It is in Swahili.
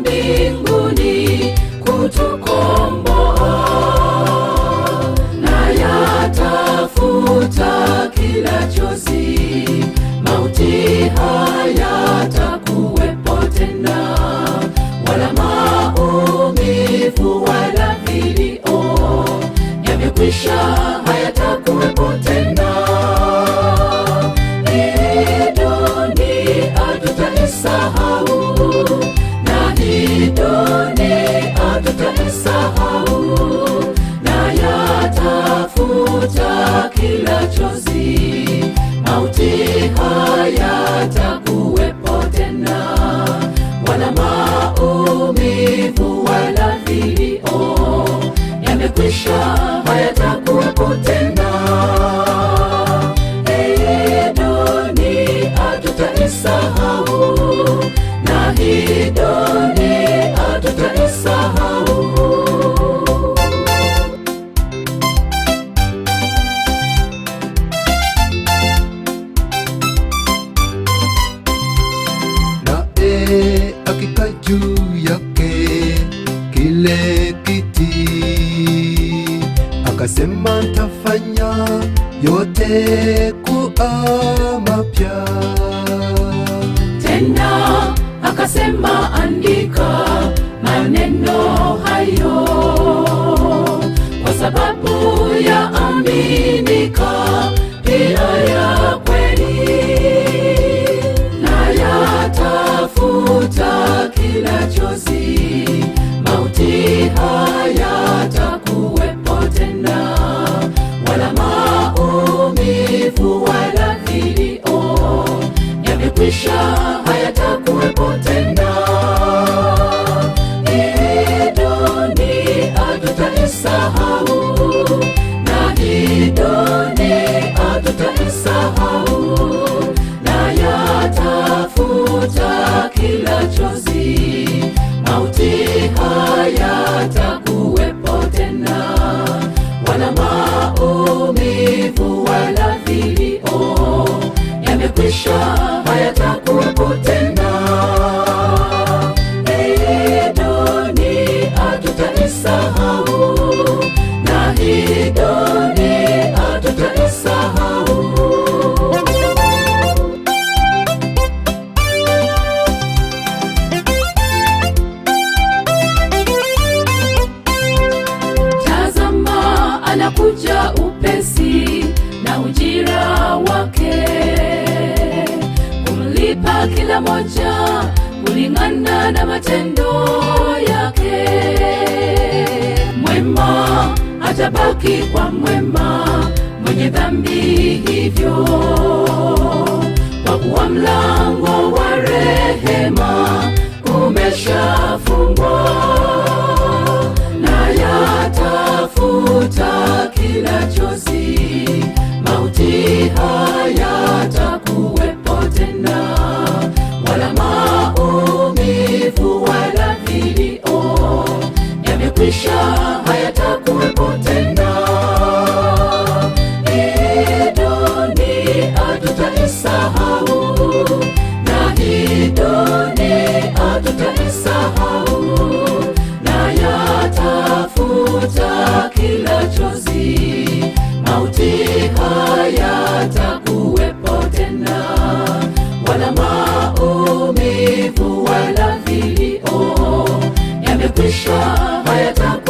mbinguni kutukomboa, na yatafuta kila chozi, mauti hayatakuwepo tena, wala maumivu wala vilio, yamekwisha hayatakuwepo tena. Hii dunia tutaisahau, na hii dunia tutaisahau, na yatafuta kila chozi, mauti hayatakuwepo tena, wala maumivu wala vilio, yamekwisha hayatakuwepo tena. Hii dunia tutaisahau, na hii dunia tutaisahau. naye akika juu yake kile kiti, akasema ntafanya yote kuwa mapya. Tena akasema, andika maneno hayo, kwa sababu ya aminika pia ya kweli, na yatafuta kila chozi, mauti hayatakuwepo tena, wala maumivu wala vilio yamekwisha hayatakuwepo tena. Hii dunia tutaisahau, na hii dunia tutaisahau, na yatafuta kila chozi, mauti hayatakuwepo tena, wala maumivu wala vilio yamekwisha hayatakuwepo tena. Hii dunia tutaisahau, na hii dunia tutaisahau. Tazama, anakuja upesi na ujira wake kumlipa kila moja kulingana na matendo yake. Mwema atabaki kwa mwema, mwenye dhambi hivyo, kwa kuwa mlango wa rehema umeshafungwa na yatafuta kila chozi, mauti hayatakuwepo tena, wala maumivu wala vilio, yamekwisha hayatakuwepo tena. Hii dunia tutaisahau, na hii dunia tutaisahau, na yatafuta kila chozi, mauti hayatakuwepo tena, wala maumivu wala vilio, yamekwisha hayatakuwepo